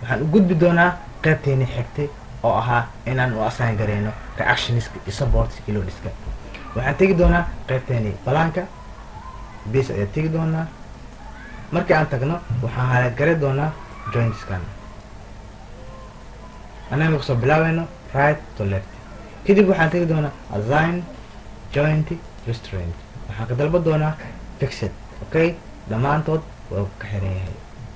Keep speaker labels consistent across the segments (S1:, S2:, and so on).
S1: waxaan u gudbi doonaa qaybteeni xigtay oo ahaa inaan u assign gareyno reactioniska iyo supportska loadiska waxaan tegi doonaa qaybteeni balaanka base ayaa tegi doonaa markii aan tagno waxaan halaad gari doonaa jointskan anaga kusoo bilaabeyno right to left kadib waxaan tegi doonaa assign joint restaurant waxaan ka dalba doonaa fixed okay dhammaantood waa ka xiran yahay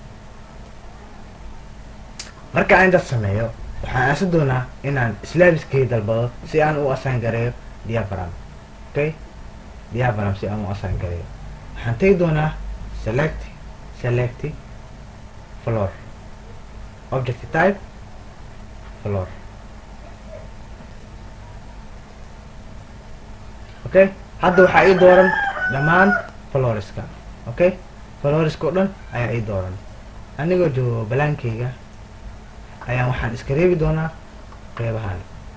S1: marka aan intaas sameeyo waxaan aasi doonaa inaan slabiskii dalbado si aan u assign gareeyo diapram okay diapram si aan u assign gareeyo waxaan tegi doonaa select select floor object type floor okay hadda waxaa ii dooran dhammaan floriska okay floriska oo dhan ayaa ii dooran anigoo joogo balaankeyga ayaan waxaan iska reebi doonaa qeybahan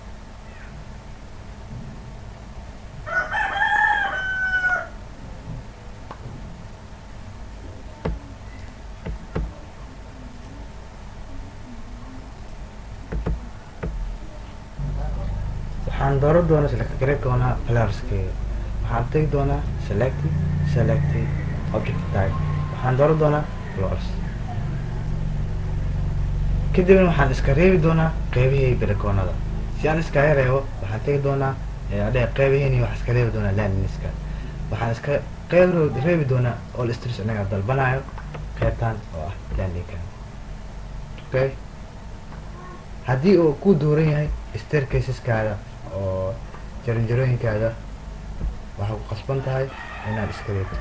S1: waxaan dooran doonaa select gareeb doonaa floriskeyga waxaan tegi doonaa select select object type waxaan dooran doonaa flowers kadibna waxaan iska reebi doonaa qeybihii belekoonada si aan iskaga reebo waxaan tegi doonaa adhe qeybihiini waxaan iska reebi doonaa landiniska waxaan iska qeyb reebi doonaa all stress inaga dalbanayo qeybtan oo ah landinka okay haddii uu ku dooran yahay staircaseskaada oo jaranjarooyinkaada waxaa ku qasban tahay inaad iska reebtid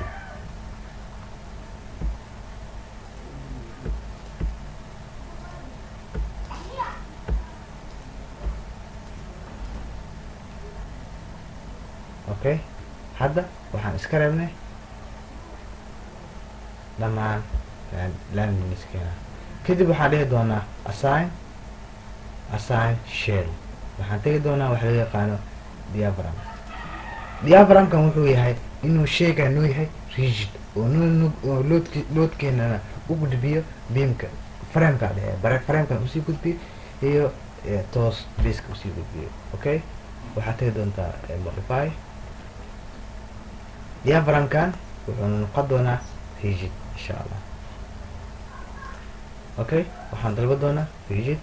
S1: okay hadda waxaan iska reebnay dhammaan landiniskena kadib waxaan dhihi doonaa assign assign shell waxaan tegi doonaa waxa loo yaqaano diapram diapramkan wuxuu yahay inuu sheegaa noo yahay rigid oo noo oo loodk loodkeenana u gudbiyo beamka frameka dhehe bare framekan usii gudbiyo iyo toos baska usii gudbiyo okay waxaad tegi doontaa modify diapramkan wuxuu noqon doonaa rigid insha allah okay waxaan dalba doonaa rigid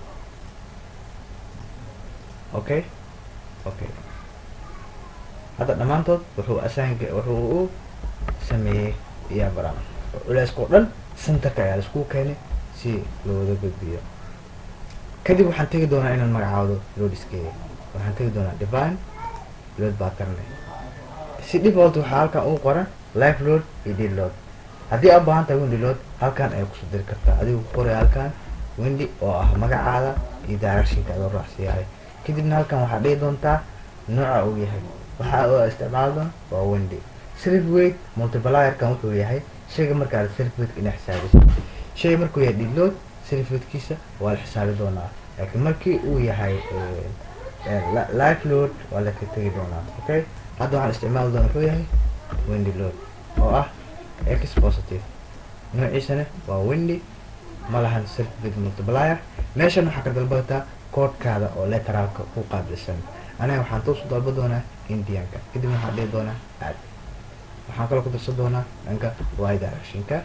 S1: okay okay hadda dhammaantood wuxuu assign wuxuu u sameeyey diapram culeyska oo dhan centerka ayaa laisku keenay si looga gudbiyo kadib waxaan tegi doonaa inaan magacaawdo loadiskeeda waxaan tegi doonaa divine load pattern si default waxaa halkan uu qoran life load iyo dead load haddii aad baahan tahay windy load halkan ayay kusoo diri kartaa adigu ku qoray halkan windy oo ah magacaada iyo directionka adoo raacsiyahay kadibna halkan waxaad dhihi doontaa nooca uu yahay waxa oo isticmaali doona waa windy self weight multiplierkan wuxuu yahay shayga markaa self weight ina xisaabiso shay markuu yahay deload self weightkiisa waa la xisaabi doonaa laakiin markii uu yahay life load waa la ka tegi doonaa okay hadda waxaan isticmaali doona wuxuu yahay windy load oo ah x positive noociisana waa windy ma lahan self weight multiplier meeshan waxaa ka dalbataa koodhkaada oo leteraalka ku qaabilsan aniga waxaan toos u dalba doonaa indianka kadib waxaan dhihi doonaa aad waxaan kaloo ku darsan doonaa dhanka y directionka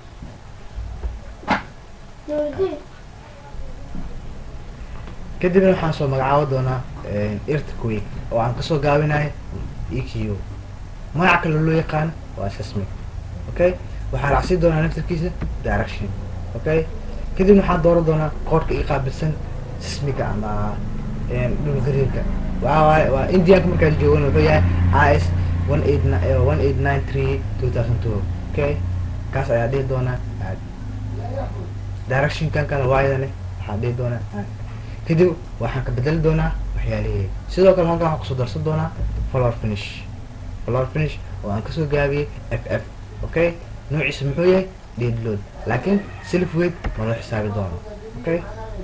S1: kadibna waxaan soo magacaabo doonaa earthquake oo aan kasoo gaabinayo e q magac kale loo yaqaano waa seismic okay waxaa raacsiin doonaa naftarkiisa direction okay kadibna waxaan dooran doonaa koodhka ii qaabilsan sismiga ama dhulgariirka waxa waaye waa indianka markaan joogan wuxuu yahay is one eight one eight nine three two thousand two okay kaas ayaa dhihi doonaa aad directionkan kale waayadane waxaa dhihi doonaa aad kadib waxaan ka bedeli doonaa waxyaalihii sidoo kale halkan waxaan kusoo darsan doonaa floor finish floor finish oo aan kasoo gaabiyey f f okay noociisa muxuu yahay dead load laakiin self weight ma loo xisaabi doono okay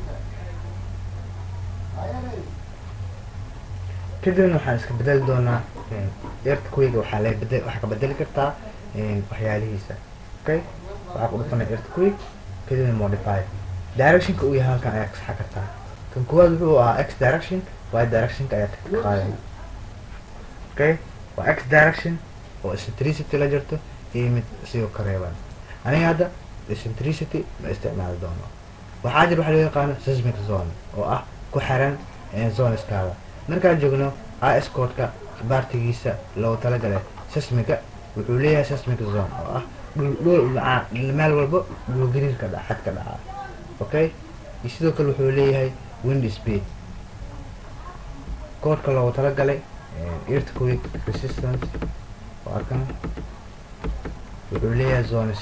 S1: kadibna waxaan iska bedeli doonaa earthquake waxaa la bede waxaa ka bedeli kartaa waxyaalihiisa okay waxaa ku dhufanay earthquake kadibna modify directionka uu yahay halkan ayaa ka saxa kartaa kan koowaad wuxuu ahaa x direction y directionka ayaa ka qaadaya okay waa x direction oo eccentricity la jirto iyo mid sidoo ka reeban aniga hadda eccentricity ma isticmaali doono waxaa jir waxa loo yaqaano seismic zone oo ah ku xiran zoneskaada markaan joogno is codeka baartigiisa loogu talagalay sesmiga wuxuu leeyahay sesmic zone oo ah dhul dhul macaa meel walba dhulgariirka dha xad ka dhaca okay iyo sidoo kale wuxuu leeyahay wind speed koodhka loogu talagalay earthquake resistance oo arkan wuxuu leeyahay zones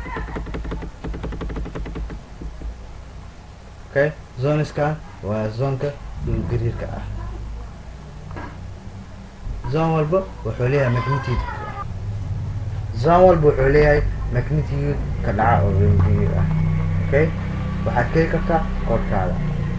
S1: okay zoneskan waa zoonka dhulgariirka ah zone walba wuxuu leeyahay magnitude zone walba wuxuu leeyahay magnitude ka dhaca oo dhulgariir ah okay waxaad keli kartaa koodhkaada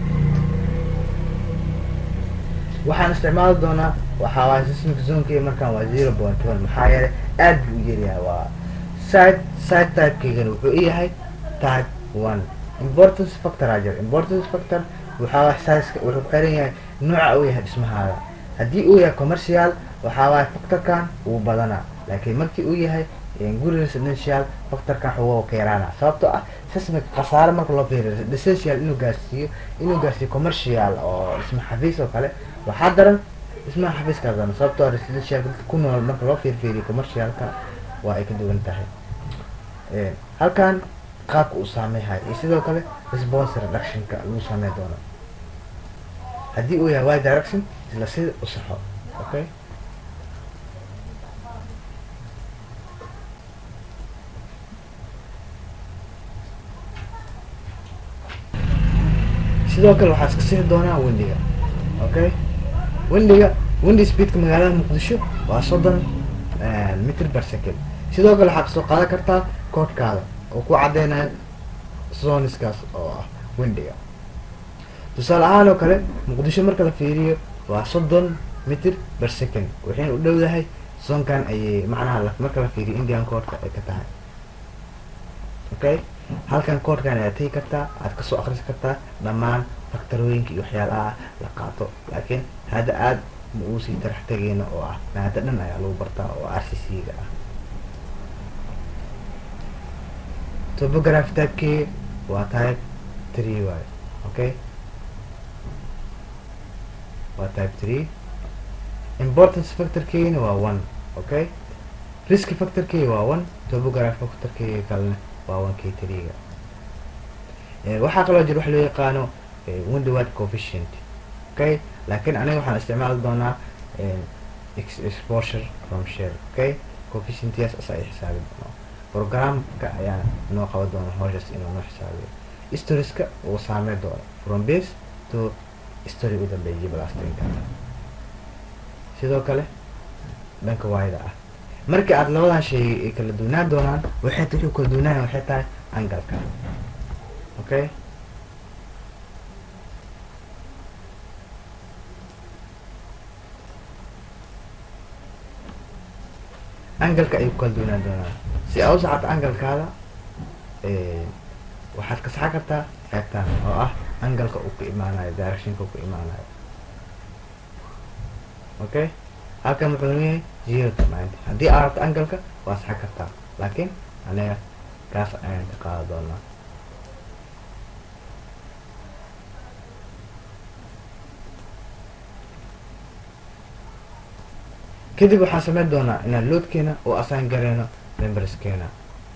S1: waxaan isticmaali doonaa waxaa waay seismic zonekii markaan waa zero point one maxaa yeelay aad buu u yaryahay waa side side typekeygana wuxuu i yahay type one importance factor aa jira importance factor waxaa waay sizeka wuxuu ku xiran yahay nooca uu yahay dhismahaada haddii uu yahay commercial waxaa waay factorkan wuu badanaa laakiin markii uu yahay guri residential factorkan xugo ka yaraana sababtoo ah seismic khasaare marka loo fiiriyo residential inuu gaarsiiyo inuu gaarsiiyo commercial oo dhisma xafiis oo kale waxaa daran dhismaha xafiiska daran sababtoo residential dadka ku nool marka loo fiirfiiriyo commercialka waa ay ka duwan tahay halkan qaabka uu saameyhay iyo sidoo kale response reductionka lagu saamey doono haddii uu yahay y direction isla sida u saxo okay sidoo kale waxaa iska sixi doonaa windiga okay windiga windy speedka magaalada muqdisho waa soddon mitr per second sidoo kale waxaa kasoo qaadan kartaa koodhkaada oo ku cadeynayo zoniskaas oo ah windiga tusaale ahaan oo kale muqdisho marka la fiiriyo waa soddon mitr per second waxayna u dhowdahay zoonkan ayay macnaha marka la fiiriyo indian koodhka ay ka tahay okay halkan koodhkan ayaad tegi kartaa aad kasoo akrisi kartaa dhammaan faktarooyinka iyo waxyaalaha la qaato laakiin hadda aada ma uu sii tarax tegeyna oo ah maada dhan ayaa lagu bartaa oo r c c ga ah topography typekeyga waa type three waayo okay waa type three importance factorkeygana waa one okay risk factorkeyga waa one topography factorkeyga kalena waa one k three-ga waxaa kaloo jira waxa loo yaqaano windowad coefficient okay laakiin aniga waxaan isticmaali doonaa exposure from share okay coefficientyaas asa ay xisaabi doono programka ayaa noo qaban doona howshaas inuu noo xisaabiyo storieska uu saamey doono from base to story u dambeeyay blastinka sidoo kale dhanka waayda ah markii aada labadan shay ay kala duunaan doonaan waxay wuxuu kala duunaaya waxay tahay angalka okay angalka ayuu kala duunaan doonaa si aa u saxato angalkaada waxaad ka saxan kartaa qaybtaan oo ah angalka uu ka imaanayo directionka uu ka imaanayo okay halkan wuxuu leeyahay zero to ninety haddii aad rabto angalka waa saxan kartaa laakiin aniga kaas ayaan ka qaada doonaa kadib waxaan sameyn doonaa inaan loadkeena oo assign gareyno memberskeena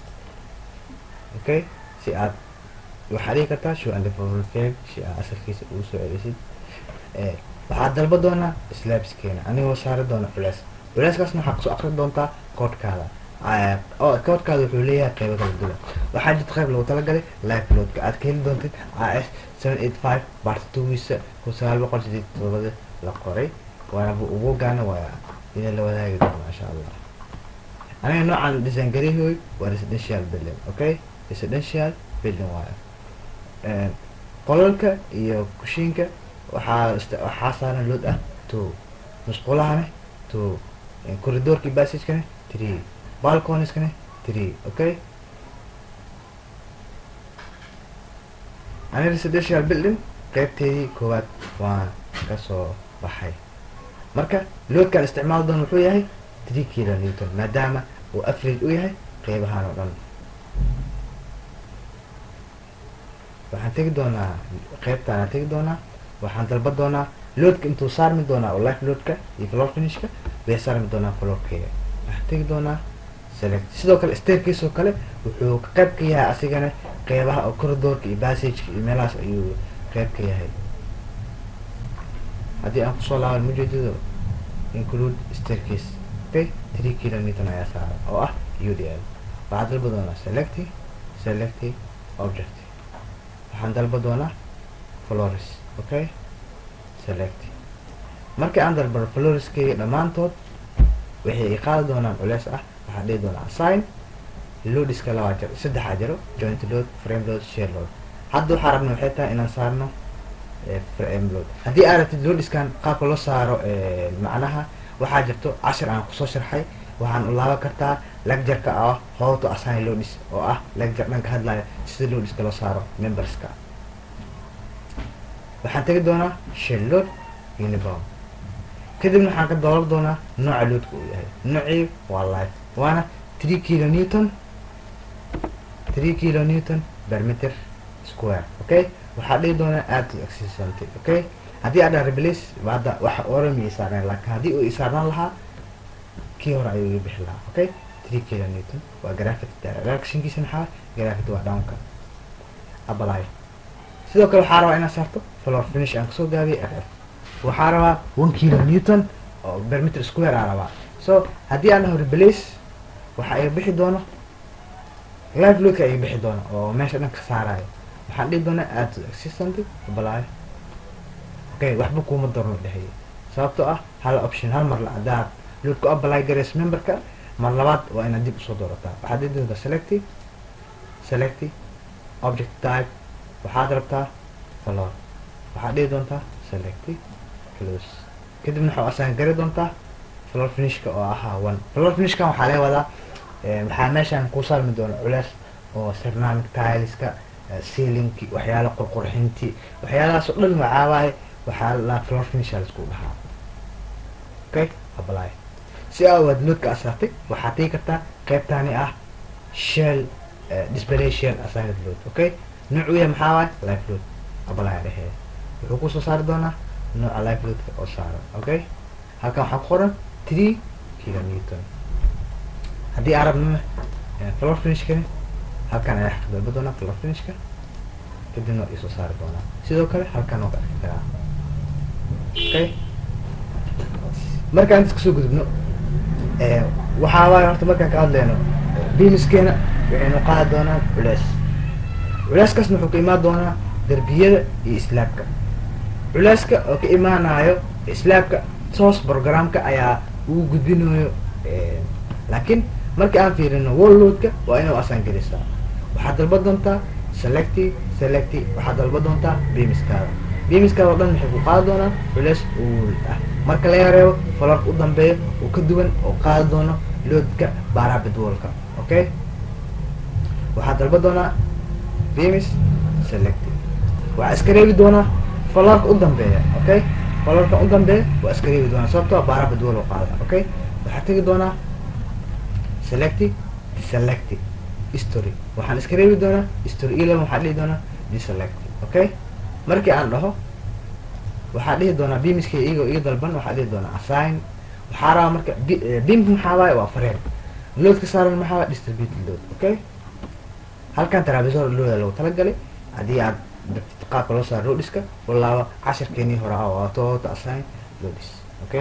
S1: okay si aad waxaad dhigi kartaa show and development fail si aad asalkiisa ugu soo celisid waxaad dalba doonaa slabskeena anigoo saari doona culeys culeyskaasna waxaad kusoo akri doontaa koodhkaada oo koodhkaada wuxuu leeyahay qeybo kala duwan waxaa jirta qeyb lagu talagalay live loadka aad ka heli doontid as seven eight five part twogiisa kun sagaal boqol sideed todobada la qoray waana ugu gaana waa idin la wadaagi doona insha allah aniga noocan design garihoy waa residential building okay residential building waayo qolalka iyo kushiinka waxaa waxaa saaran load ah two musqulahane two corridorkii passagekane three balconieskane three okay ani residential building qeybteedii koowaad waan kasoo baxay marka loadkaan isticmaal doon wuxuu yahay three kilo newton maadaama uu average u yahay qeybahaan oo dhan waxaan tegi doonaa qeybtaan aan tegi doonaa waxaan dalba doonaa loadka intuu saarmi doonaa oo life loadka iyo floor finishka way saarmi doonaa floorkeega waxaan tegi doonaa select sidoo kale staircase oo kale wuxuu ka qayb ka yahay asigana qeybaha oo corridorka iyo passageka iyo meelahaas ayuu qayb ka yahay haddii aan kusoo laaban mujeedado include staircase okay three kilometer ayaa saaran oo ah u d l waxaan dalba doonaa selecti selecti object waxaan dalba doonaa flores okay select markii aan dalbaro floreskeyga dhammaantood waxay i qaadi doonaan culeys ah waxaan dhihi doonaa assign loadiska labaa jiro saddexaa jiro joint load frame load share load hadda waxaa rabna waxay tahay inaan saarno frame load haddii aad rabtid loadiskan qaabka loo saaro macnaha waxaa jirto cashir aan kusoo sharxay waxaan u laaban kartaa lectureka ah how to assign loadis oo ah lecture dhanka hadlaya sida loadiska loo saaro memberska waxaan tegi doonaa share load uniform kadibna waxaan ka doolar doonaa nooca loadka uu yahay noocii waa life waana three kilo newton three kilo newton per meter square okay waxaa dhihi doonaa add to existenty okay haddii aad dhaa replace hadda waxa orami isaarneen laakiin haddii uu isaarnaan lahaa kii hore ayuu iga bixi lahaa okay three kilo newton waa graphic directionkiisa maxaa graphic waa downka apply sidoo kale waxaa rabaa inaad saarto floor finish aan kasoo gaabiyay f f waxaa rabaa one kilo newton oo per meter square aa rabaa so haddii aan dhaho replace waxaa iga bixi doono live loadka iga bixi doono oo meesha dhan ka saarayo waxaan dhihi doonaa add to existent apply okay waxba kuuma darno dhehaya sababtoo ah hal option hal mar la adaad load ku apply gareys memberka mar labaad waa inaad dib usoo doorataa waxaad dhihi doontaa selecti selecti object type waxaad rabtaa floor waxaad dhihi doontaa selecti close kadibna waxaa asaan gari doontaa floor finishka oo ahaa one floor finishkan waxaa laga wadaa waxaa meeshaan ku saarmi doona culeys oo ceramic tileska sealinki waxyaala qurqurxinti waxyaalahaas oo dhan waxaawaay waxaa la floor finisha laisku dhahaa okay apply si aawaad loadka asaartay waxaad tegi kartaa qeybtaani ah shell display shell assigned load okay noocu yahay maxaa waay life load apply dhehee wuxuu kusoo saari doonaa nooca life loadka oo saaran okay halkan waxaa ku qoran three kilo newton haddii aan rabno floor finishkani halkan ayaa xaqdalba doonaa floor finishka kadibna waa isoo saari doonaa sidoo kale halkan waa ka arki karaa okay markaan intas kasoo gudubno waxaa waay horta markaan ka hadleyno bimiskeena waxaynu qaadi doonaa culeys culeyskaasna wuxuu ka imaan doonaa derbiyada iyo islaabka culeyska oo ka imaanayo islaabka toos programka ayaa ugu gudbinayo laakiin markii aan fiirino wallloadka waa inuu asaan gelisaa waxaad dalba doontaa selecti selecti waxaad dalba doontaa beamiskaada beamiskaada oo dhan waxay ku qaadi doonaan culeys uul ah marka laga reebo falarka u dambeeya oo ka duwan oo qaadi doono loadka baaraha bedwalka okay waxaad dalba doonaa beamis selecti waxaa iska reebi doonaa falarka u dambeeya okay falarka u dambeeya waa iska reebi doonaa sababtoo baaraha bedwal oo qaada okay waxaad tegi doonaa selecti deselecti history waxaan iska reebi doonaa history eleven waxaa dhihi doonaa deselecti okay markii aan dhaho waxaa dhihi doonaa beamiska iyagoo iga dalban waxaa dhihi doonaa assign waxaa rabaa marka beamka maxaa waaye waa frame loadka saaran maxaa waaye distributed load okay halkan trabisor looda lagu talagalay haddii aad dartid qaabka loo saaro loadiska walaaba cashirkeenii hore ah waa toota assign loadis okay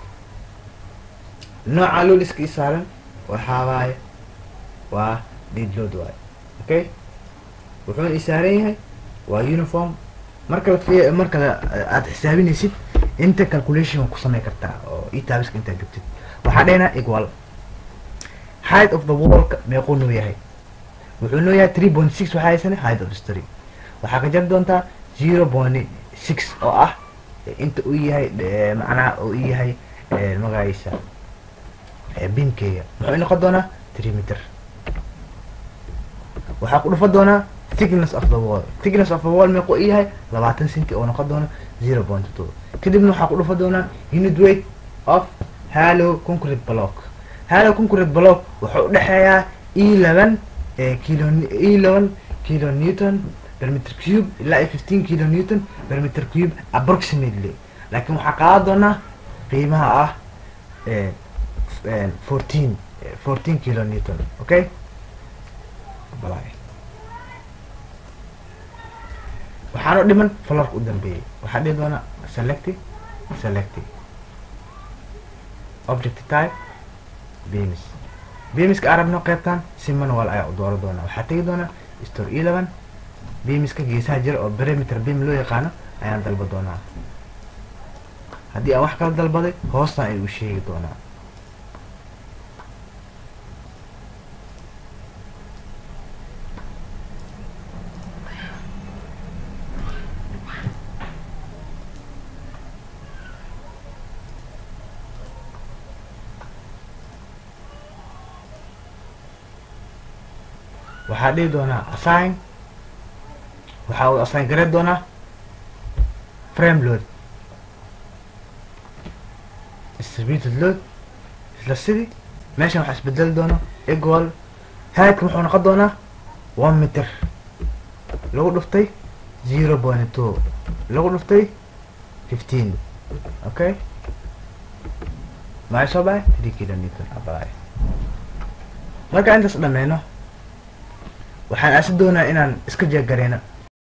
S1: nooca loadiska i saaran waxaa waaye waa dead load waaye okay wuxuuna i saaran yahay waa uniform marka la fi marka aad xisaabinaysid inta calculation ku samey kartaa oo etabiska intaad joogtid waxaa dhehnaa equal height of the wallka meequu noo yahay wuxuu noo yahay three point six waxaa haysana height of history waxaa ka jari doontaa zero point six oo ah inta uu yahay macnaha uu yahay magaciisa bimkeyga muxuu noqon doonaa three meter waxaa ku dhufa doonaa thickness of the wall thickness of the wall meequu i yahay labaatan centi oo noqon doona zero point two kadibna waxaa ku dhufa doonaa unit weight of hallow concrete block hallow concrete block wuxuu udhexeeyaa eleven kilo eleven kilo newton per meter cube ilaa iyo fifteen kilo newton per meter cube approximately laakiin waxaa qaadan doonaa qiimaha ah fourteen fourteen kilo newton okay balay waxaanu dhiman falarka u dambeeyey waxaa dhihi doonaa selecti selecti object type bemis bemiska arabno qeybtan si manual ayaa u dooro doonaa waxaa tegi doonaa store eleven bemiska geesaha jira oo perimeter bem loo yaqaano ayaan dalba doonaa haddii aan wax kala dalbaday hoostan ayuu sheegi doonaa waxaa dhihi doonaa assign waxaa uu assign gareyn doonaa frame load distributed load isla sidii meeshan waxaa isbedeli doono equal haadka wuxuu noqon doonaa one meter lagu dhuftay zero point two lagu dhuftay fifteen okay maxay soo baxay three kilometer abalay marka intaas dhameyno waxaan aasi doonaa inaan iska jeegareyno